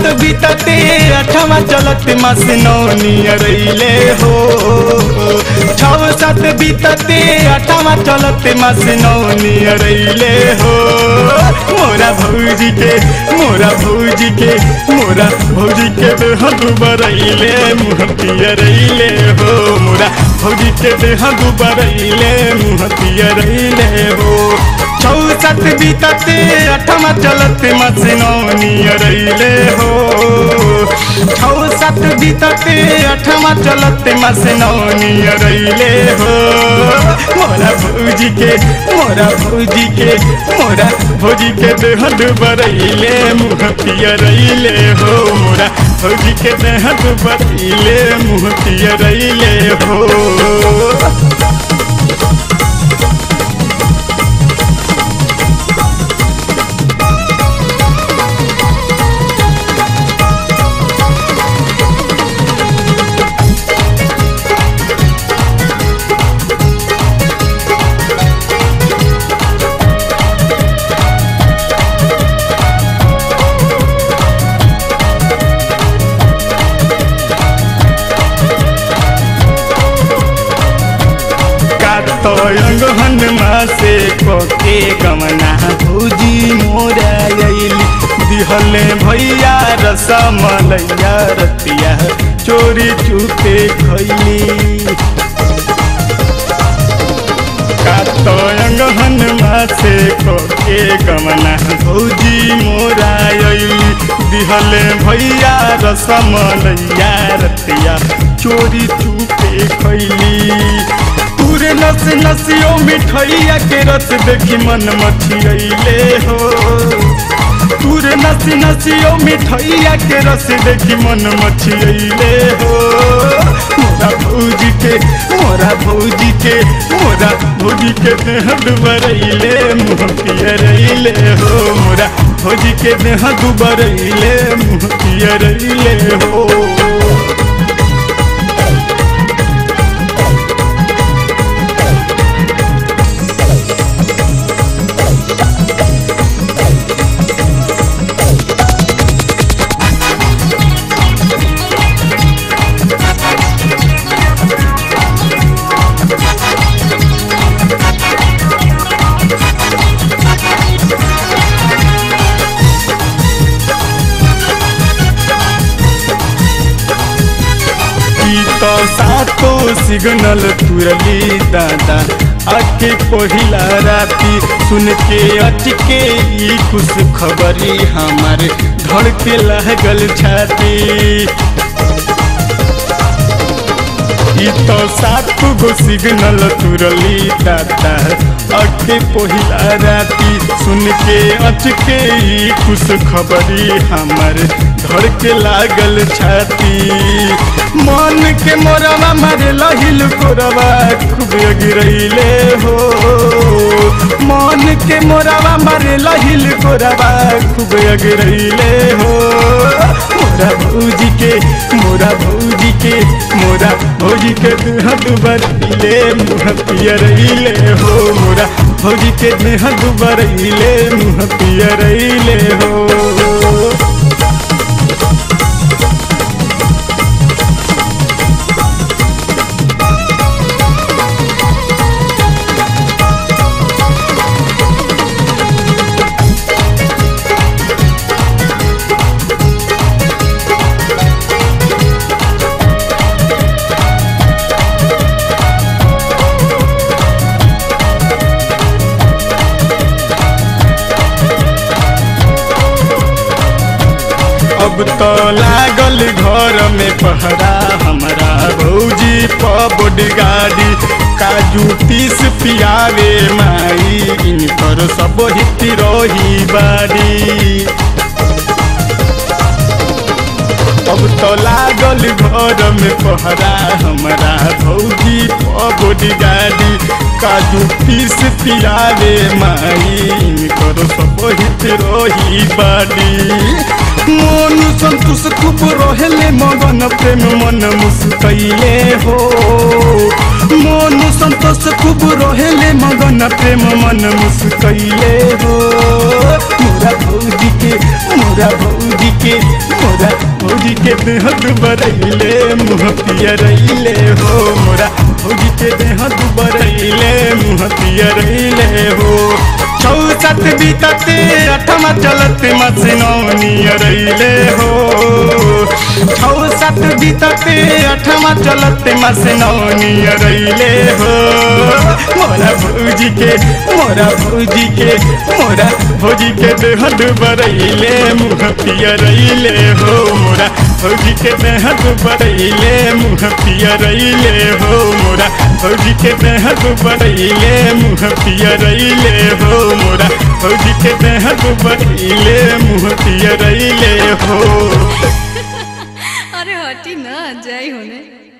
बीतते अठवा चलत मास नौनी अरैले हो छव सात बीतते अठवा चलत मास नौनी अरैले हो मोरा भौजी के मोरा भौजी के मोरा भौजी के देह दुबरैले मुँह पियरैले हो मोरा भौजी के देह दुबरैले मुँह पियरैले हो छौ सात बीतते अठमा चलत मसनौनी अरैले हो छौ सात बीतते अठमा चलत मसनौनी अरैले हो मोरा भौजी के मोरा भौजी के मोरा भौजी के देह दुबरैले मुँह पियरैले हो मोरा भौजी के देह दुबरैले मुँह पियरैले हो कातयंग हनुमा से कोके गमना भौजी मोरा अइली दिहले भैया रसमलैया रतिया चोरी चुपे खैली कातयंग हनुमा से कोके गमना भौजी मोरा अइली दिहले भैया रसमलैया रतिया चोरी चुपे खैली पूरे नस नसियो मिठैया के रस देखी मन मछियले हो पूरे नसी नसियो मिठैया के रस देखी मन मछियले हो मोरा भौजी के मोरा भौजी के मोरा भौजी के देह दुबरैले मुँह पियरैले हो मोरा भौजी के देह दुबरैले मुँह पियरैले हो तो सातो सिग्नल तुरली दादा आके पहिला राती सुन के अटके ई खुश खबरी हमार धड़ के लागल छाती ई तो सात गो सिग्नल तुरली दादा अके पहिला राती सुन के अचके ई खुश खबरी हमर धड़ के लागल छाती मन के मोरवा मारे लहिल कोरवा खूब गिरैले हो मन के मोरवा मारे लहिल कोरवा खूब गिरैले हो मोरा भौजी के मोरा भौजी के मोरा भौजी के देह दुबरैले मुँह पियरैले हो मोरा भौजी के देह दुबरैले मुँह पियरैले हो अब तो लागल घर में पहरा हमारा भौजी पबड गाड़ी काजू पीस पियावे माई इनकर सब हित रही बाड़ी अब तो लागल घर में पहरा हमारा भौजी पबड गाड़ी काजू पीस पियावे माई करो सब हित रही बाड़ी मन संतोष खूब रहेले मगन प्रेम मन मुस्कैले हो मन संतोष खूब रहेले मगन प्रेम मन मुस्कैले हो मोरा भौजी के मोरा भौजी के मोरा देह दुबरैले मुँह पियरैले हो मोरा भौजी के देह दुबरैले मुँह पियरैले हो छौ सात बीतते अठमा चलते मसिनौनी रैले हो छौ सात बीतते अठमा चलते मसिनौनी रैले हो मोरा भौजी के मोरा भौजी के मोरा भौजी के देह दुबरैले मुँह पियरैले हो मोरा भौजी के देह दुबरैले मुँह पियरैले हो मोरा भौजी के देह दुबरैले मुँह पियरैले हो मोरा भौजी के देह दुबरैले मुँह पियरैले हो अरे हटी ना जाई होने